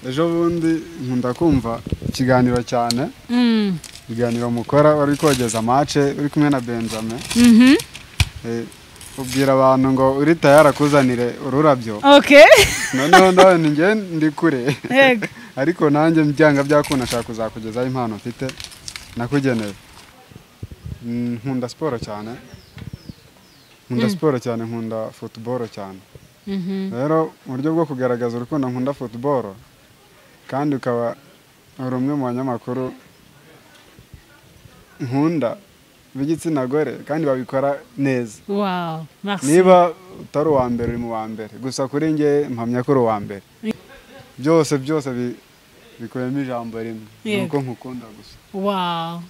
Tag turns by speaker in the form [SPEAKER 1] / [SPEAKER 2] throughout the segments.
[SPEAKER 1] ejo bundi nkunda kumva ikiganiro cyane ibiganiro mukora wari kogeza mace uri kumwe na benjamin Eh, ubwira abantu ngo uri tayari akuzanire ururabyo
[SPEAKER 2] oke
[SPEAKER 1] noneho nawe ninjye ndi kure
[SPEAKER 2] yego
[SPEAKER 1] ariko nanjye byanga byakunda nshaka kuzakugezaho impano mfite nakugeneye Mm, nkunda siporo cyane nkunda siporo cyane nkunda futuboro cyane
[SPEAKER 2] Mhm.
[SPEAKER 1] rero uburyo bwo kugaragaza urukundo nkunda futuboro kandi ukaba uri umwe mu banyamakuru nkunda b'igitsina gore kandi babikora neza
[SPEAKER 2] wow merci
[SPEAKER 1] niba utari uwa mbere uri mu wa mbere gusa kuri njye mpamya ko uri uwa mbere byose byose bi- bikubiyemo ijambo rimwe
[SPEAKER 2] Yego.
[SPEAKER 1] ni uko nkukunda gusa
[SPEAKER 2] wow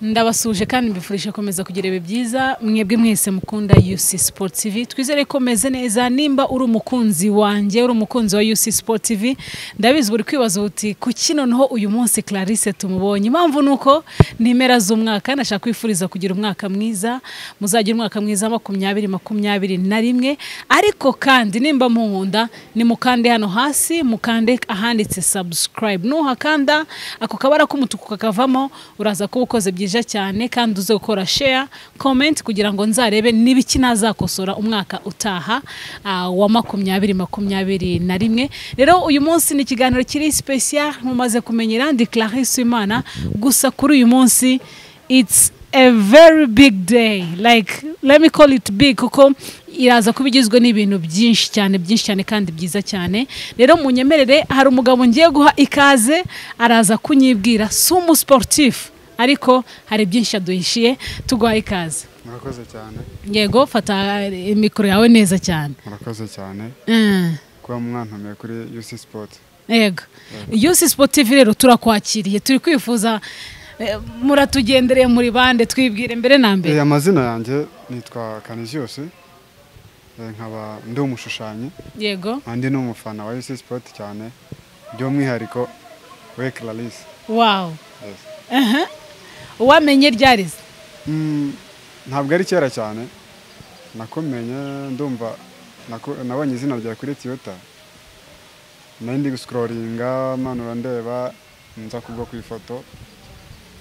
[SPEAKER 2] ndabasuhuje kandi mbifurije komeza kugira ibihe byiza mwebwe mwese mukunda UC Sport TV twizere ko meze neza nimba uri umukunzi wanjye uri umukunzi wa UC Sport TV ndabizi buri kwibaza uti kuki noneho uyu munsi Clarisse tumubonye impamvu ni uko ni impera z'umwaka ndashaka kwifuriza kugira umwaka mwiza muzagira umwaka mwiza wa makumyabiri makumyabiri na rimwe ariko kandi nimba munkunda ni mukande hano hasi mukande ahanditse subscribe nuhakanda ako kabara k'umutuku kakavamo uraza kuba ukoze byiza cyane kandi uze gukora share comment kugira ngo nzarebe n'ibiki nazakosora umwaka utaha ah, wa makumyabiri makumyabiri na rimwe rero uyu munsi ni ikiganiro kiri special mumaze kumenyera ndi Clarisse Imana gusa kuri uyu munsi it's a very big day like let me call it big kuko iraza kuba igizwe n'ibintu byinshi cyane byinshi cyane kandi byiza cyane rero munyemerere hari umugabo ngiye guha ikaze araza kunyibwira si umusiporutifu ariko hari byinshi yaduhishiye tuguha ikaze
[SPEAKER 1] murakoze cyane
[SPEAKER 2] yego fata eh, mikoro yawe neza cyane
[SPEAKER 1] murakoze cyane
[SPEAKER 2] Mm.
[SPEAKER 1] kuba mwantumiye kuri UC Sport
[SPEAKER 2] yego yusi sipotifu rero turakwakiriye turi kwifuza eh, muratugendereye muri bande twibwire mbere na mbere
[SPEAKER 1] Eh, amazina yanjye nitwa Canisius eh, nkaba ndi umushushanyi
[SPEAKER 2] yego
[SPEAKER 1] nkaba ndi n'umufana wa UC Sport cyane by'umwihariko we Clarisse
[SPEAKER 2] wawu
[SPEAKER 1] Yes.
[SPEAKER 2] wamenye ryari se?
[SPEAKER 1] Mm, ntabwo ari kera cyane nakumenye ndumva naku- nabonye izina ryawe kuri tiyota nari ndi gusikororinga manura ndeba nza kugwa ku ifoto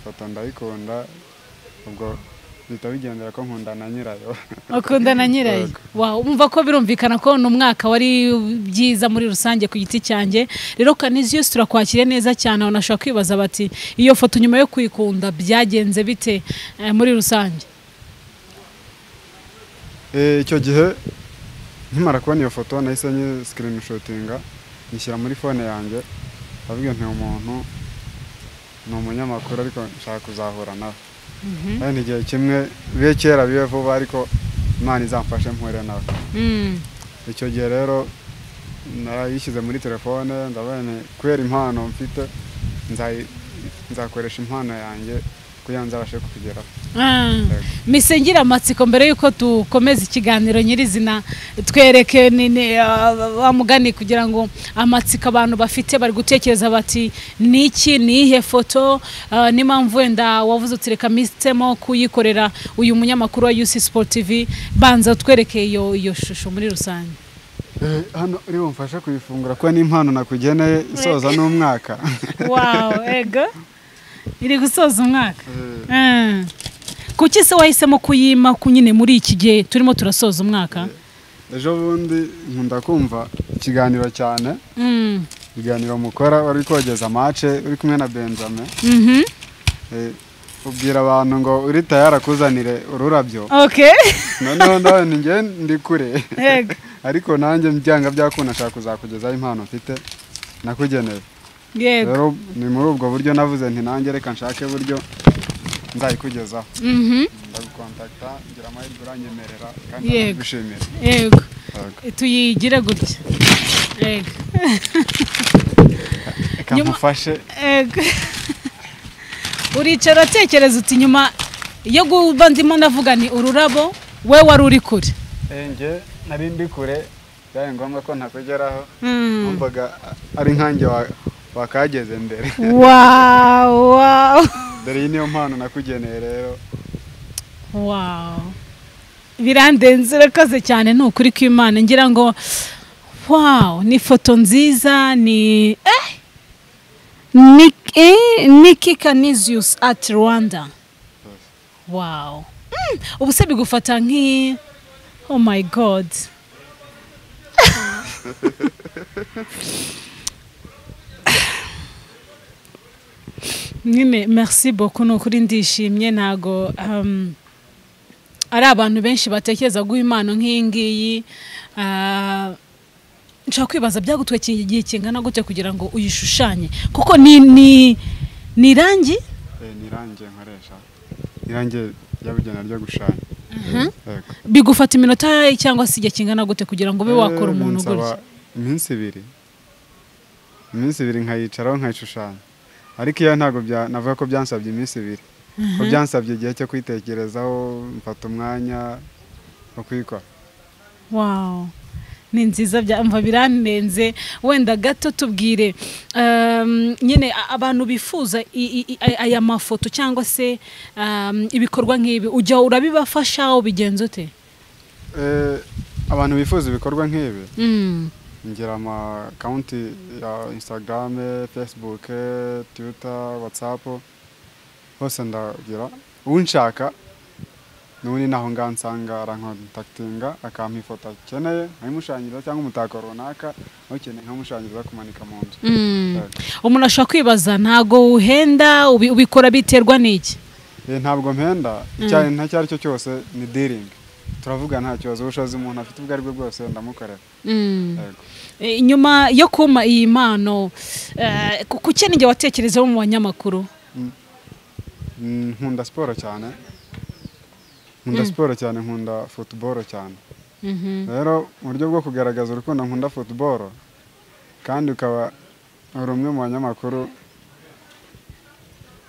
[SPEAKER 1] ifoto ndayikunda ubwo bihita bigendera ko nkunda na nyirayo
[SPEAKER 2] ukundana nyirayo
[SPEAKER 1] Yego.
[SPEAKER 2] wawu umva ko birumvikana ko ni umwaka wari byiza muri rusange ku giti cyanjye rero kaniziyusi turakwakire neza cyane abantu bashobora kwibaza bati iyo foto nyuma yo kuyikunda byagenze bite eh, muri rusange
[SPEAKER 1] Eh, icyo gihe nkimara kubona iyo foto nahise nyi sikirinishotinga nyishyira muri fone yanjye ndavuga nti umuntu ni umunyamakuru ariko nshaka kuzahura nawe kandi igihe kimwe bibe kera bibe vuba ariko imana izamfashe mpuhure nawe
[SPEAKER 2] Mm.
[SPEAKER 1] icyo gihe rero narayishyize muri telefone ndavuga nti kubera impano mfite nzayi- nzakoresha impano yanjye kugira ngo nzabashe kukugeraho
[SPEAKER 2] mise ngira amatsiko mbere y'uko dukomeza ikiganiro nyirizina twereke ni- ni, ah, wa mugani kugira ngo amatsiko abantu bafite bari gutekereza bati ni iki ni iyihe foto ah, n'impamvu wenda wavuze uti reka mpisemo kuyikorera uyu munyamakuru wa UC Sport TV banza twereke iyo iyo shusho muri rusange
[SPEAKER 1] Eh, hano uri bumfashe kuyifungura kuko ni impano nakugeneye isoza n'umwaka
[SPEAKER 2] wawu ego iri gusoza umwaka
[SPEAKER 1] Eh,
[SPEAKER 2] Mm. kuki se wahisemo kuyima ku nyine muri iki gihe turimo turasoza umwaka
[SPEAKER 1] ejo bundi nkunda kumva ikiganiro cyane
[SPEAKER 2] Mm.
[SPEAKER 1] ibiganiro mukora wari kogeza mace uri kumwe na benjamin
[SPEAKER 2] Mhm.
[SPEAKER 1] Eh, ubwira abantu ngo uri tayari akuzanire ururabyo
[SPEAKER 2] oke
[SPEAKER 1] noneho nawe ninjye ndi kure
[SPEAKER 2] yego
[SPEAKER 1] ariko nanjye byanga byakunda nshaka kuzakugezaho impano mfite nakugeneye
[SPEAKER 2] yego
[SPEAKER 1] rero ni muri ubwo buryo navuze nti nanjye reka nshake buryo nzayikugezaho
[SPEAKER 2] Mhm.
[SPEAKER 1] ndagukontakita ngira amahirwe uranyemerera kandi
[SPEAKER 2] Yego.
[SPEAKER 1] ndagushimira
[SPEAKER 2] yego
[SPEAKER 1] Yego.
[SPEAKER 2] tuyigire gutya yego
[SPEAKER 1] reka
[SPEAKER 2] Nyuma-
[SPEAKER 1] nkufashe
[SPEAKER 2] yego uricara utekereza uti nyuma yo guba ndimo ndavuga ni ururabo we wari uri kure
[SPEAKER 1] Eh, njye nari ndi kure byabaye ngombwa ko ntakugeraho
[SPEAKER 2] Mm.
[SPEAKER 1] numvaga ari nkanjye wa- wakageze mbere
[SPEAKER 2] Wow, wow.
[SPEAKER 1] dore iyi niyo mpano nakugeneye rero
[SPEAKER 2] Wow. birandenze urakoze cyane ni ukuri kw'imana ngira ngo wow ni ifoto nziza ni eh Nick- eh, Nicky Canisius at Rwanda wow Mm, ubu se bigufata nk'i oh my god nyine merci beaucoup ni ukuri ndishimye ntago um, ari abantu benshi batekereza guha impano nk'iyi ngiyi ah, nshobora kwibaza byagutwekiye igihe kingana gute kugira ngo uyishushanye kuko ni ni ni irangi
[SPEAKER 1] Eh, ni irangi nkoresha irangi ryabugenewe ryo gushanya Yego.
[SPEAKER 2] bigufata iminota cyangwa se igihe kingana gute kugira ngo ube wakora
[SPEAKER 1] Eh,
[SPEAKER 2] umuntu
[SPEAKER 1] binsaba
[SPEAKER 2] gutya
[SPEAKER 1] iminsi ibiri iminsi ibiri nkayicaraho nkayishushanya ariko iyo ntabwo bya- navuga ko byansabye iminsi ibiri ko byansabye igihe cyo kwitekerezaho mfata umwanya wo kuyikora
[SPEAKER 2] wow ni nziza byamva biranenze wenda gato tubwire um, nyine a- abantu bifuza i- i- i- aya mafoto cyangwa se um, ibikorwa nk'ibi ujya urabibafasha ubigenza ute
[SPEAKER 1] Eh, abantu bifuza ibikorwa nk'ibi
[SPEAKER 2] Mm.
[SPEAKER 1] ngira amakawunti ya instagram facebook twitter whatsapp hose ndagira unshaka n'ubundi naho ngaho nsanga arankontaktinga akampa ifoto akeneye nkayimushanyiza cyangwa umutako runaka ukeneye nkamushanyiza kumanika mu nzu
[SPEAKER 2] Mm.
[SPEAKER 1] Yego.
[SPEAKER 2] umuntu ashobora kwibaza ntago uhenda ubi- ubikora biterwa n'iki
[SPEAKER 1] Eh, ntabwo mpenda icya- nta icyo ari cyo cyose ni dealing turavuga nta kibazo ubushobozi umuntu afite ubwo ari bwo bwose ndamukorera
[SPEAKER 2] Mm.
[SPEAKER 1] Yego.
[SPEAKER 2] E, nyuma yo kuma iyi mpano eh, ku- kuki ninjye watekerezaho mu banyamakuru
[SPEAKER 1] Mm, nkunda siporo cyane nkunda siporo cyane nkunda futuboro cyane
[SPEAKER 2] Mhm.
[SPEAKER 1] rero mu buryo bwo kugaragaza urukundo nkunda futuboro kandi ukaba uri umwe mu banyamakuru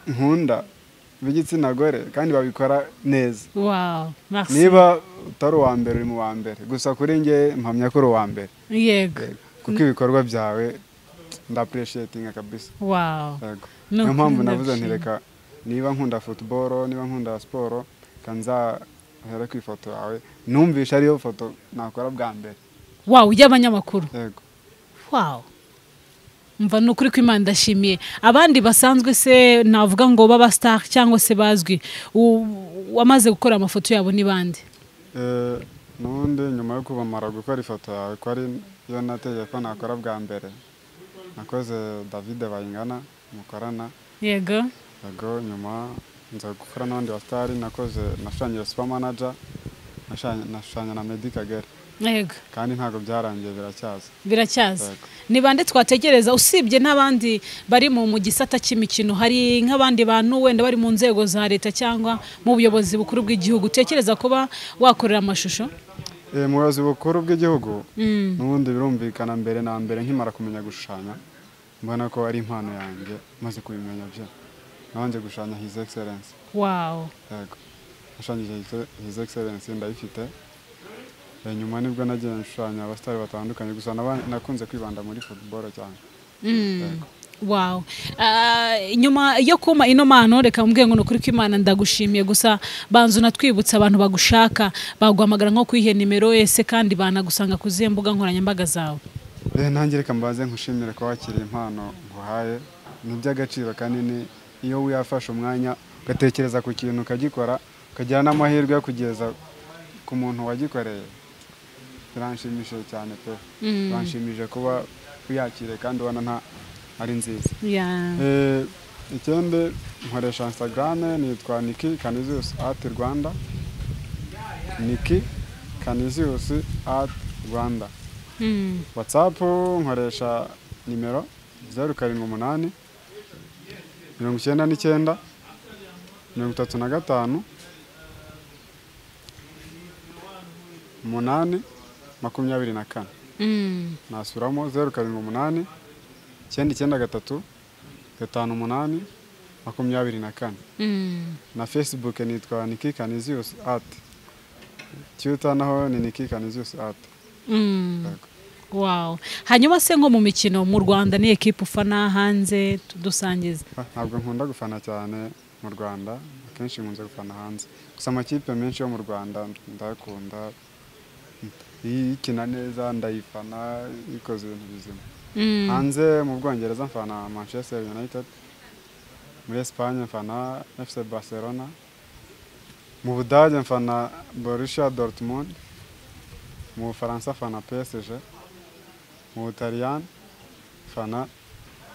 [SPEAKER 1] nkunda b'igitsina gore kandi babikora neza
[SPEAKER 2] wow merci
[SPEAKER 1] niba utari uwa mbere uri mu wa mbere gusa kuri njye mpamya ko uri uwa mbere
[SPEAKER 2] yego
[SPEAKER 1] Yego. kuko ibikorwa byawe ndapureshiyetininga kabisa
[SPEAKER 2] wow
[SPEAKER 1] Yego.
[SPEAKER 2] Ni
[SPEAKER 1] niyo
[SPEAKER 2] ukuri
[SPEAKER 1] mpamvu navuze
[SPEAKER 2] ndabishima.
[SPEAKER 1] ntireka niba nkunda futuboro niba nkunda siporo kanzahere ku ifoto yawe numvisha ariyo foto nakora bwa mbere
[SPEAKER 2] wow y'abanyamakuru
[SPEAKER 1] yego
[SPEAKER 2] wow mva ni ukuri kw'imana ndashimiye abandi basanzwe se navuga ngo b'abasitari cyangwa se bazwi u- wamaze gukora amafoto yabo ni bande
[SPEAKER 1] Eh, n'ubundi nyuma yo kubamara gukora ifoto yawe ko ari yo nategeye ko nakora bwa mbere nakoze david bayingana mukorana
[SPEAKER 2] yego
[SPEAKER 1] yego nyuma nza gukora n'abandi basitari nakoze nashushanyije super manager nashushanya- nashushanya na meddy kagere
[SPEAKER 2] yego
[SPEAKER 1] kandi ntabwo byarangiye biracyaza
[SPEAKER 2] biracyaza
[SPEAKER 1] Yego.
[SPEAKER 2] ni bande twategereza usibye n'abandi bari mu mu gisata cy'imikino hari nk'abandi bantu wenda bari mu nzego za leta cyangwa mu buyobozi bukuru bw'igihugu utekereza kuba wakorera amashusho
[SPEAKER 1] Eh, mu buyobozi bukuru bw'igihugu
[SPEAKER 2] Mm.
[SPEAKER 1] n'ubundi birumvikana mbere na mbere nkimara kumenya gushushanya mbona ko ari impano yanjye maze kubimenya byo nabanje gushushanya his excellence
[SPEAKER 2] wawu
[SPEAKER 1] yego nashushanyije His- his excellence ndayifite Eh, nyuma nibwo nagiye nshushanya abasitari batandukanye gusa naba- nakunze kwibanda muri football cyane
[SPEAKER 2] wawu nyuma yo kuma ino mpano reka mbwiye ngo ni ukuri kw'imana ndagushimiye gusa banza unatwibutsa abantu bagushaka baguhamagara nko kwihe nimero ese kandi banagusanga ku zihe mbuga nkoranyambaga zawe
[SPEAKER 1] Eh, nanjye reka mbanze nkushimire ko wakiriye impano nguhaye ni iby'agaciro kanini iyo wiyafashe umwanya ugatekereza ku kintu ukagikora ukagira n'amahirwe yo kugeza ku muntu wagikoreye biranshimishije cyane pe biranshimije kuba uyakiriye kandi ubona nta ari nziza
[SPEAKER 2] Ya.
[SPEAKER 1] Eh, ikindi nkoresha instagram nitwa niki canisius ati rwanda niki canisius ati rwanda
[SPEAKER 2] Mm.
[SPEAKER 1] whatsapp nkoresha nimero zeru karindwi umunani mirongo icyenda n'icyenda mirongo itatu na gatanu umunani makumyabiri na kane
[SPEAKER 2] Mm.
[SPEAKER 1] nasuramo zeru karindwi umunani icyenda icyenda gatatu gatanu umunani makumyabiri na kane
[SPEAKER 2] Mm.
[SPEAKER 1] na facebook nitwa niki canisius ati twitter naho ni niki canisius ati
[SPEAKER 2] Mm. Wow. Hanyuma se nko mu mikino mu Rwanda ni ekipe ufana hanze tudusangiza.
[SPEAKER 1] Ah, ntabwo nkunda gufana cyane mu rwanda akenshi nkunze gufana hanze gusa amakipe menshi yo mu rwanda ndayakunda iyi ikina neza ndayifana ikoze ibintu bizima
[SPEAKER 2] Mm.
[SPEAKER 1] hanze mu bwongereza mfana manchester united muri esipanye mfana fc barcelona mu budage mfana borussia dortmund mu bufaransa mfana psg mu butaliyani mfana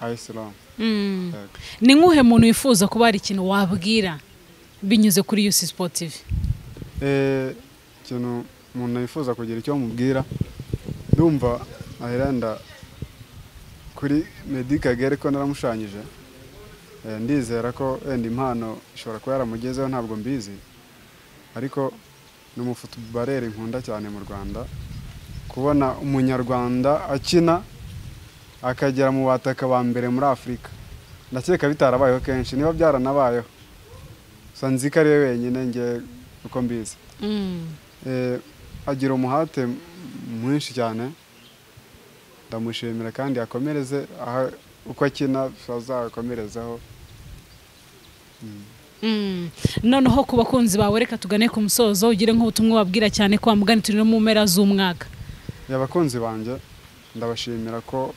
[SPEAKER 1] AS Roma
[SPEAKER 2] Mm.
[SPEAKER 1] Yego.
[SPEAKER 2] ni nk'uhe muntu wifuza kuba hari ikintu wabwira binyuze kuri yusi sipotivi
[SPEAKER 1] Eh, ikintu umuntu yifuza kugira icyo mubwira ndumva ahirenda kuri Meddy Kagere ko naramushushanyije Eh, ndizera ko wenda impano ishobora kuba yaramugezeho ntabwo mbizi ariko ni umufutubareri nkunda cyane mu rwanda kubona umunyarwanda akina akagera mu bataka ba mbere muri afurika ndakeka bitarabayeho kenshi niba byaranabayeho gusa nzi ko ari we wenyine nge uko mbizi Eh, agira umuhate m- mwinshi cyane ndamushimira kandi akomereze aha uko akina azakomerezaho
[SPEAKER 2] Mm. noneho ku bakunzi bawe reka tugane ku musozo ugire nk'ubutumwa wabwira cyane ko wamugana turi no mu mpera z'umwaka
[SPEAKER 1] abakunzi banjye ndabashimira ko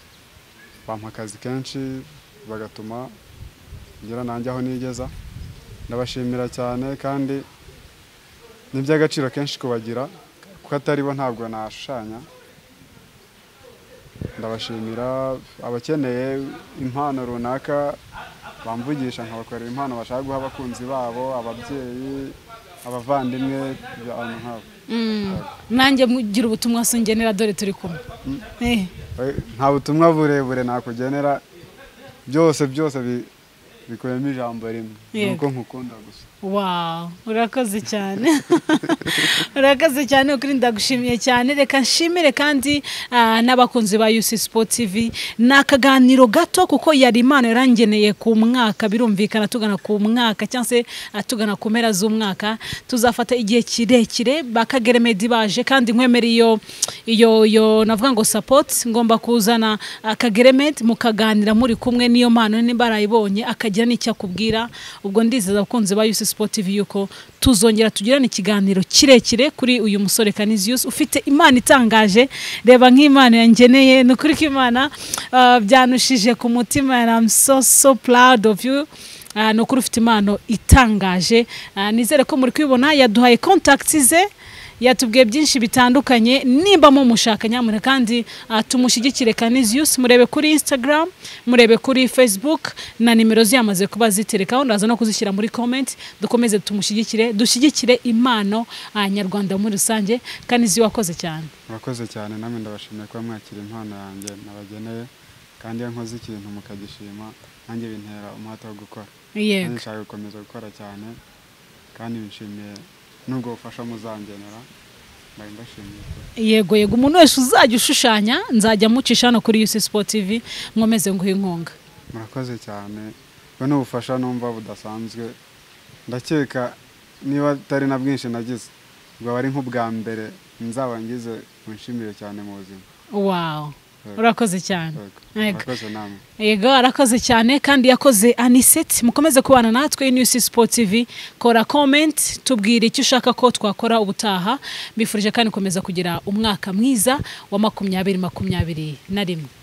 [SPEAKER 1] bampa akazi kenshi bagatuma ngera nanjye aho nigeza ndabashimira cyane kandi ni iby'agaciro kenshi kubagira kuko atari bo ntabwo nashushanya ndabashimira abakeneye impano runaka bamvugisha nkabakorera impano bashaka guha abakunzi babo ababyeyi abavandimwe abantu nk'abo
[SPEAKER 2] Mm. nanjye mugira ubutumwa singenera dore turi kumwe Eh.
[SPEAKER 1] Eh, nta butumwa burebure nakugenera byose byose bi- bikubiyemo ijambo rimwe ni
[SPEAKER 2] Yego.
[SPEAKER 1] uko nkukunda gusa
[SPEAKER 2] Wow, urakoze cyane urakoze cyane ukuri ndagushimiye cyane reka nshimire kandi ah, n'abakunzi ba UC Sport TV ni akaganiro gato kuko yari impano yarangeneye ku mwaka birumvikana tugana ku mwaka cyangwa se ah, tugana ku mpera z'umwaka tuzafata igihe kirekire bakagere medi baje kandi nkwemera iyo iyo iyo navuga ngo support ngomba kuzana akagere medi mukaganira muri kumwe niyo mpano niba arayibonye akagira n'icyo akubwira ubwo ndizeza abakunzi ba UC Sport TV yuko tuzongera tugirane ikiganiro kirekire kuri uyu musore Canisius ufite imana itangaje reba nk'imana yangeneye ni ukuri ko imana ah, byanushije ku mutima and I'm so so proud of you Ah, ni ukuri ufite impano itangaje Ah, nizere ko muri kubibona yaduhaye contacts ze yatubwiye byinshi bitandukanye nimba mumushaka nyamuneka kandi ah, tumushyigikire Canisius murebe kuri Instagram murebe kuri Facebook na nimero ziyamaze kuba ziterekaho ndaza no kuzishyira muri comment dukomeze tumushyigikire dushyigikire impano ah, nyarwanda muri rusange Canisius wakoze cyane
[SPEAKER 1] murakoze cyane namwe ndabashimiye kuba mwakira impano yanjye nabageneye kandi iyo nkoze ikintu mukagishima nanjye bintera umuhate wo gukora nanjye
[SPEAKER 2] yego
[SPEAKER 1] nshaka gukomeza gukora cyane kandi bishimiye n'ubwo bufasha muzangenera mbari mbashimiye kuba
[SPEAKER 2] yego yego umuntu wese uzajya ushushanya nzajya mucisha hano kuri UC Sport TV nkomeze nguhe inkunga
[SPEAKER 1] murakoze cyane we n'ubufasha numva budasanzwe ndakeka niba atari na bwinshi nagize bwaba ari nk'ubwa mbere nzaba ngize munshimire cyane mu buzima
[SPEAKER 2] wow
[SPEAKER 1] Yego.
[SPEAKER 2] urakoze cyane
[SPEAKER 1] Yego.
[SPEAKER 2] yego
[SPEAKER 1] murakoze namwe
[SPEAKER 2] yego arakoze cyane kandi yakoze aniseti mukomeze kubana natwe News Sport TV kora comment tubwire icyo ushaka ko twakora ubutaha mbifurije kandi komeza kugira umwaka mwiza wa makumyabiri makumyabiri na rimwe